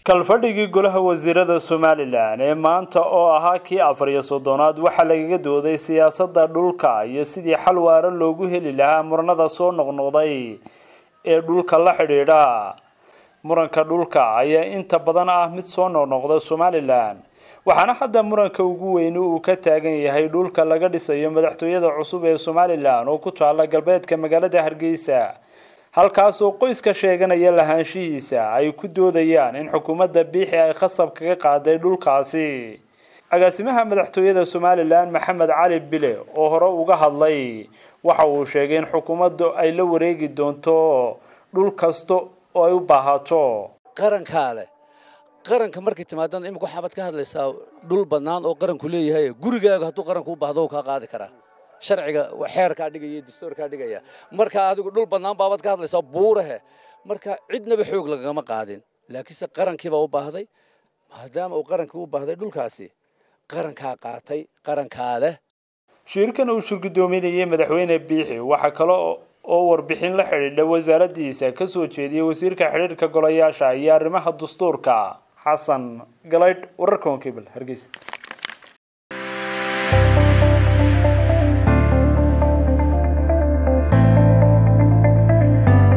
kalfadhigii golaha wasiirada somalilan ee maanta oo ahaa kii afar iyo soddonaad waxaa lagaga dooday siyaasadda dhulka iyo sidii xal waara loogu heli lahaa muranada soo noqnoqday ee dhulka la xidhiidha muranka dhulka ayaa inta badan ah mid soo noqnoqda somalilan waxaana hadda muranka ugu weyni uu ka taagan yahay dhulka laga dhisayo madaxtooyada cusub ee somalilan oo ku taala galbeedka magaalada hargeysa halkaasoo qoyska sheeganaya lahaanshihiisa ay ku doodayaan in xukuumadda biixi ay khasab kaga qaaday dhulkaasi agaasimaha madaxtooyada somalilan maxamed cali bile oo hore uga hadlay waxa uu sheegay in xukuumaddu ay la wareegi doonto dhul kasta oo ay u baahato qarankaa leh qaranka markay timaadana imika waxaabaad ka hadlaysaa dhul bannaan oo qaranku leeyahay gurigaaga hadduu qaranku u baahdo kaa qaadi karaa sharciga xeerkaa dhigaya dastuurkaa dhigaya marka adigu dhul bannaan baabaad ka hadlaysaa buurahe marka cidnaba xoog lagagama qaadin laakiinse qarankiibaa u baahday maadaama uu qarankii u baahday dhulkaasi qarankaa qaatay qarankaa leh shirkan uu shirgudoominayay madaxweyne biixi waxaa kale oo warbixin la xidhiidha wasaaraddiisa ka soo jeediyay wasiirka xidhiirka golayaasha iyo arrimaha dastuurka xasan galaydh wararka wankebel hargeysa